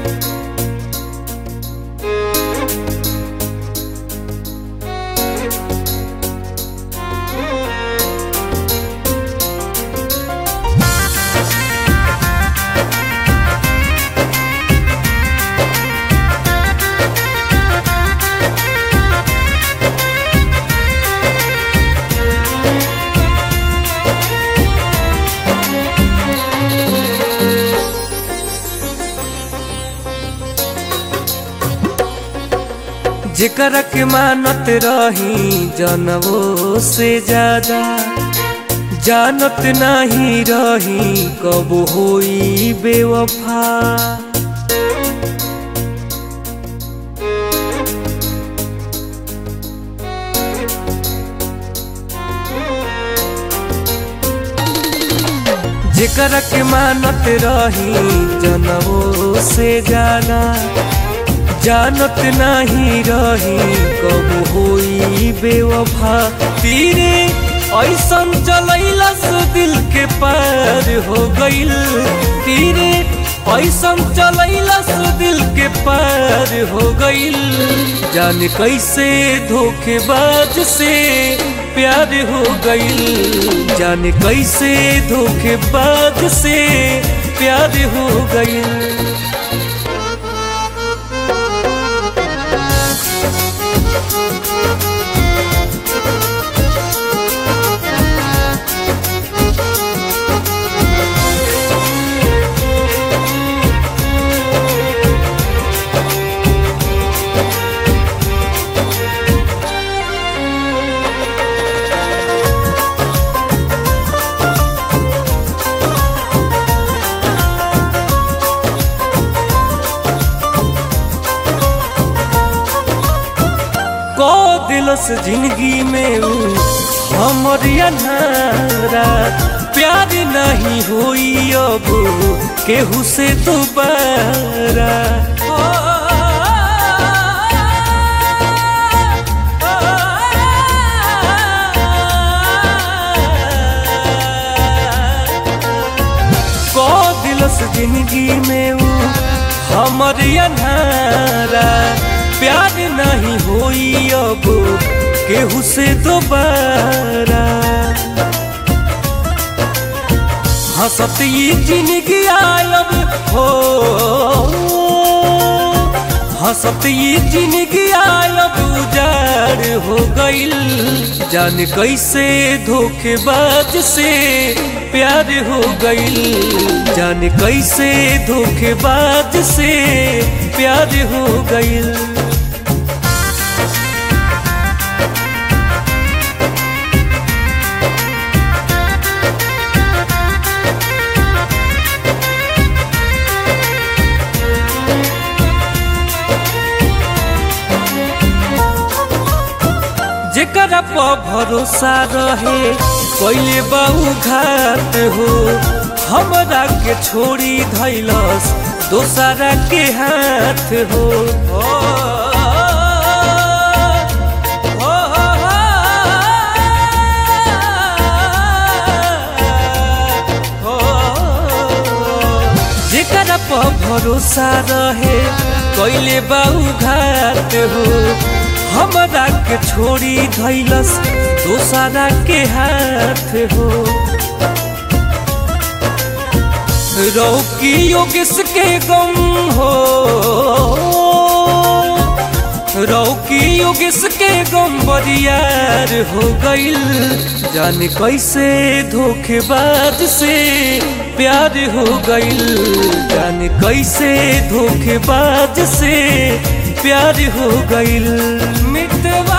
जेकरा के मानत रही जनवो से ज्यादा जानत नहीं रही कब होई बेवफा जेकरा के मानत रही जनवो से ज्यादा जानत नहीं रही कब होई बेवफा तीरे ऐसन चलैलस दिल के पार हो गईल तीरे ऐसन चलैलस दिल के पार हो गईल जान कैसे धोखेबाज से प्यार हो गईल जान कैसे धोखेबाज से प्यार हो गईल को दिलस जिंदगी में ऊ हमर अनारा प्यार नहीं होई अब केहू से दोबारा को दिलस जिंदगी में ऊ हमर अनारा प्यार नहीं होई अब केहू से दोबारा हंसत ये जिंदगी आयब हो हंसत ये जिंदगी आयब उजाड़ हो गईल जान कैसे धोखेबाज से प्यार हो गईल जान कैसे धोखेबाज से प्यार हो गईल जेकरा पर भरोसा रहे कैले बाऊ घात हो हमरा के छोड़ी धैलस दोसरा के हाथ हो ओ, ओ, ओ, जेकरा पर भरोसा रहे कैले बाऊ घात हो हमरा के छोड़ी धैलस दोसरा के हाथ हो रौकी योगेश के गम हो रौकी योगेश के गम बरियार हो गईल जान कैसे धोखेबाज से प्यार हो गईल जान कैसे धोखेबाज से प्यार हो गईल मितवा